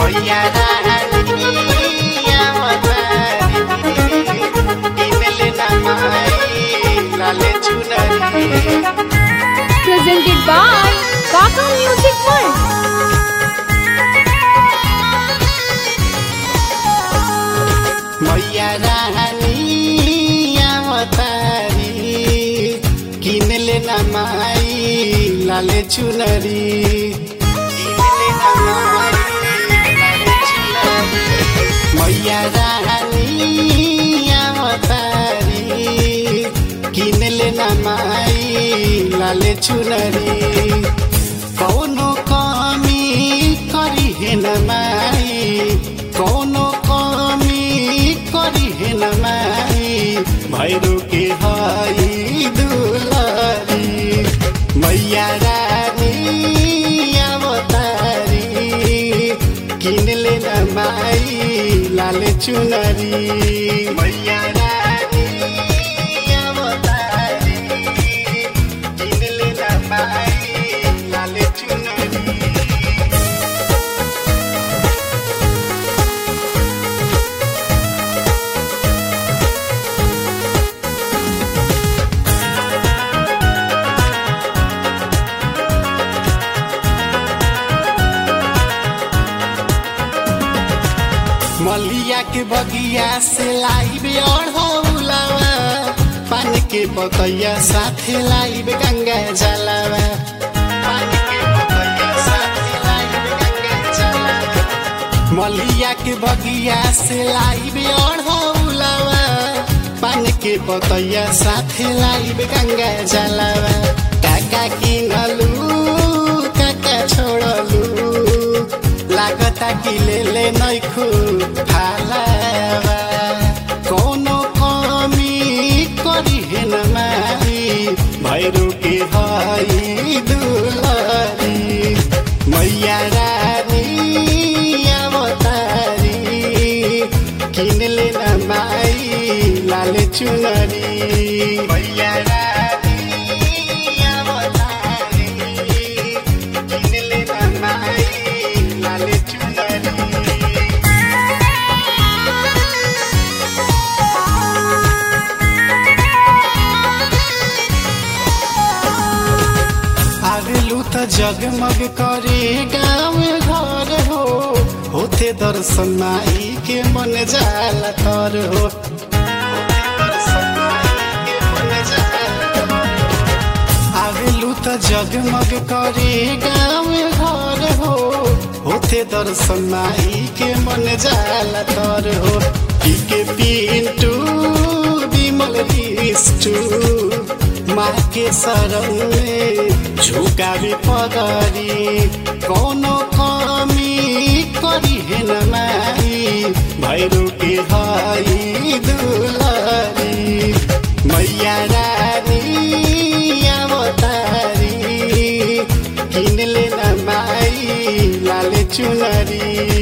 मैया रानिया मतारी किनले ना माई लाले चुनरी presented by Kaka Music World. मैया रानिया मतारी किनले ना माई लाले चुनरी किनले ना माई लाले चुनरी मैया रानिया मतारी किनले ना माई लाले चुनरी कौनो कमी करी हेन माई कौनो कमी करी हेन माई भैरो के हई दुलारी मैया रानी अवतारी किनले न माई लाले चुनरी मैया रानी अवतारी किनले न माई लाले चुनरी मलिया के बगिया से लाइब अढ़ौलावा पान के बकैया साथे लाइब गंगा जलावा पान के बकैया साथे लाइब गंगा जलावा मलिया के बगिया से लाइब अढ़ौलावा पान के बकैया साथे लाइब गंगा जलावा काका किनलू काका छोड़लू लागता कि ले ले नैखु फालावा कोनो कमी करी हेन माई भैरो के हई दुलारी मैया रानी अवतारी किनले न माई लाले चुनरी मैया रानी अवतारी किनले न माई लाले चुनरी आगलू त जगमग करे गाँव घर हो होते दर्शन माई के मन जाला तर हो आगलू त जगमग करे गाँव घर हो होते दर्शन माई के मन जाला तर हो पी के पिंटू विमल विष्टु माँ के शरण में झुकावे पगरी कोनो कमी करी हेन माई भैरो के हई दुलारी मैया रानी अवतारी किनले न माई लाले चुनरी